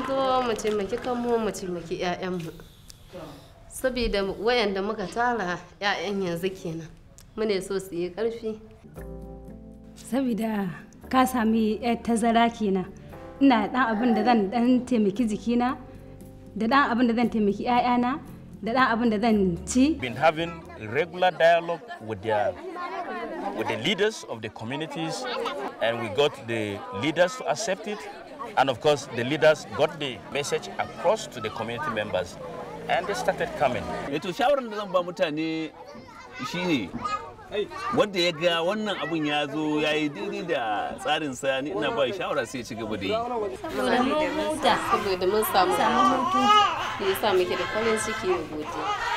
zo mu taimaki kanmu mu taimaki 'ya'yanmu saboda wayanda muka tara 'ya'yan yanzu kenan mune so su yi ƙarfi saboda ka sami yar tazara kenan ina dan abin da zan dan taimaki jikina da dan abin da zan taimaki 'ya'yana da dan abin da zan ci been having a regular dialogue with their with the leaders of the communities and we got the leaders to accept it and of course the leaders got the message across to the community members and they started coming Eh to shawarar da zan ba mutane shine wanda ya ga wannan abun ya zo ya yi daidai da tsarin sa ni ina ba shi shawara sai ya ci gaba da yi saboda mun huta saboda mun samu hutu ne yasa muke da farin ciki da godiya